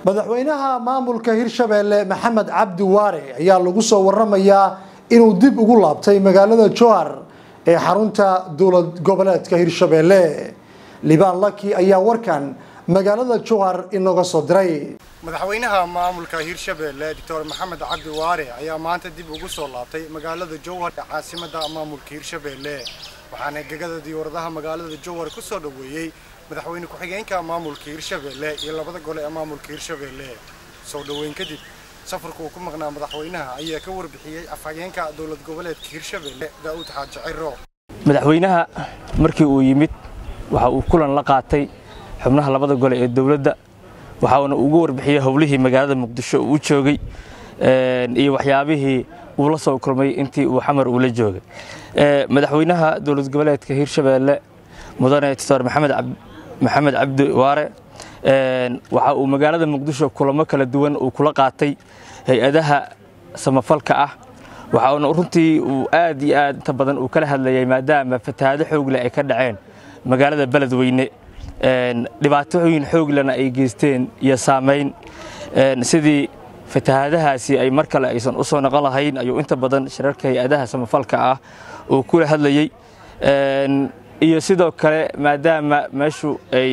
madaxweynaha maamulka hirshabeelle maxamed cabdi waare ayaa lagu soo waramayaa inuu dib ugu laabtay magaalada jowhar ee xarunta dowlad goboleedka hirshabeelle libaan laki ayaa warkan magaalada jowhar inooga soo diray madaxweynaha maamulka hirshabeelle doctor maxamed cabdi waare ayaa maanta dib ugu soo laabtay magaalada jowhar ee caasimada maamulka hirshabeelle waxaana gegada diyaaradaha magaalada jowhar ku soo dhoweeyey madaxweyne ku-xigeenka maamulka hirshabeelle iyo labada gole ee maamulka hirshabeelle soo dhoweyn kadib safarku uu ku maqnaa madaxweynaha ayaa ka warbixiyey afhageenka dowlad goboleedka hirshabeelle daa'uud xaaji ciro madaxweynaha markii uu yimid waxa uu kulan la qaatay xubnaha labada gole ee dowladda waxauna ugu warbixiyey howlihii magaalada muqdisho uu u joogay iyo waxyaabihii uu la soo kulmay intii uu xamar uu la joogay madaxweynaha dowlad goboleedka hirshabeelle mudane doctor maxamed cabdi waare waxa uu magaalada muqdisho kulamo kala duwan uu kula qaatay hay-adaha samafalka ah waxauna runtii uu aad iyo aad inta badan uu kala hadlayay maadaama fatahaado xoogle ay ka dhaceen magaalada beledweyne dhibaatooyin xooglena ay geysteen iyo saamayn sidii fatahaadahaasi ay mar kale aysan u soo noqon lahayn ayuu inta badan shirarka hay-adaha samafalka ah uu kula hadlayey iyo sidoo kale maadaama meeshu ay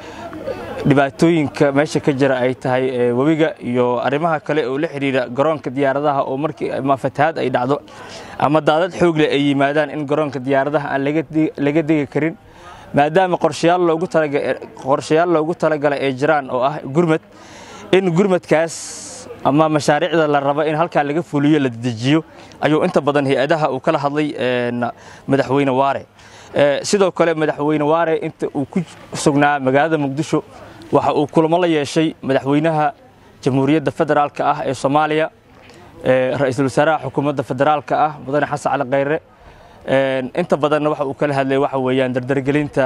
dhibaatooyinka meesha ka jira ay tahay webiga iyo arrimaha kale oo la xidhiira garoonka diyaaradaha oo markii ama fatahaad ay dhacdo ama daadad xoogle ay yimaadaan in garoonka diyaaradaha aan laga degi karin maadaama qorshayaal loogu talagalay ay jiraan oo ah gurmad in gurmadkaas ama mashaariicda la rabo in halkaa laga fuliyo la dejiyo ayuu inta badan hay-adaha uu kala hadlay madaxweyne waare sidoo kale madaxweyne waare inta uu ku sugnaa magaalada muqdisho waxa uu kulamo la yeeshay madaxweynaha jamhuuriyadda federaalka ah ee soomaaliya ra-iisul wasaaraha xukuumadda federaalka ah mudane xasan cali khayre inta badanna waxa uu kala hadlay waxa weeyaan dardargelinta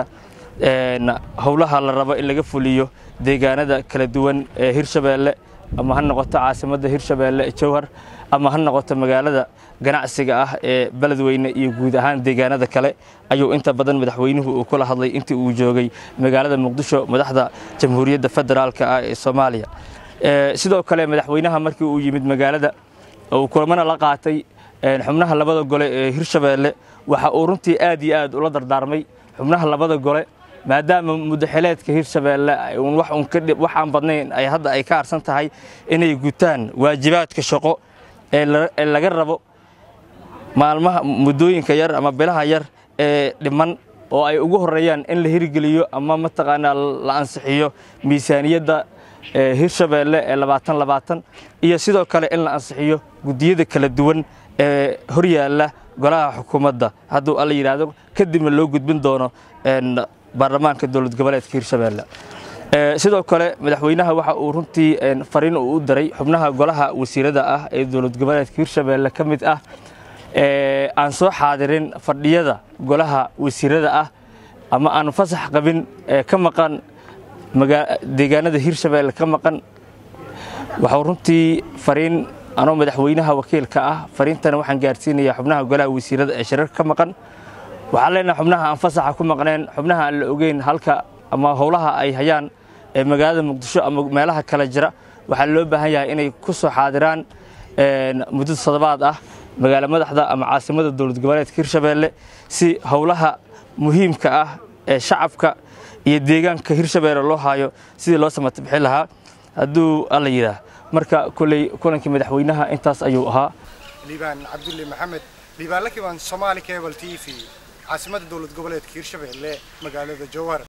howlaha la rabo in laga fuliyo deegaanada kala duwan ee hirshabeelle ama ha noqoto caasimadda hirshabeelle jowhar ama ha noqoto magaalada ganacsiga ah ee beledweyne iyo guud ahaan deegaanada kale ayuu inta badan madaxweynuhu uu kula hadlay intii uu joogay magaalada muqdisho madaxda jamhuuriyadda federaalka ah ee soomaaliya sidoo kale madaxweynaha markii uu yimid magaalada uu kulamana la qaatay xubnaha labada gole ee hirshabeelle waxa uu runtii aad iyo aad ula dardaarmay xubnaha labada gole maadaama mudaxileedka hirshabeelle waxaan badnayn ay hadda ay ka harsan tahay inay gutaan waajibaadka shaqo ee laga rabo maalmaha muddooyinka yar ama bilaha yar ee dhiman oo ay ugu horeeyaan in la hirgeliyo ama mataqaanaa la ansixiyo miisaaniyadda hirshabeelle ee labaatan labaatan iyo sidoo kale in la ansixiyo guddiyada kala duwan ee horyaalla golaha xukuumadda hadduu alla yidhaahdo kadibna loo gudbin doono baarlamaanka dowlad goboleedka hirshabeelle sidoo kale madaxweynaha waxa uu runtii fariin uu u diray xubnaha golaha wasiirada ah ee dowlad goboleedka hirshabeelle ka mid ah aan soo xaadirin fadhiyada golaha wasiirada ah ama aan fasax qabin ee ka maqan deegaanada hirshabeelle ka maqan waxau runtii fariin anoo madaxweynaha wakiilka ah fariintana waxaan gaarsiinayaa xubnaha golaha wasiirada ee shirarka ka maqan waxaan leenahay xubnaha aan fasaxa ku maqneen xubnaha aan la ogeyn halka ama howlaha ay hayaan ee magaalada muqdisho ama meelaha kale jira waxaa loo baahan yahay inay ku soo xaadiraan muddo toddobaad ah magaalo madaxda ama caasimada dowlad goboleedka hirshabeelle si howlaha muhiimka ah ee shacabka iyo deegaanka hirshabeelle loo haayo sidii loo samata bixin lahaa hadduu alla yidhaah marka koley kulankii madaxweynaha intaas ayuu ahaa liibaan cabdulle maxamed liibaan lakiban somaali cable t v caasimada dowlad goboleedka hirshabeelle magaalada jowhar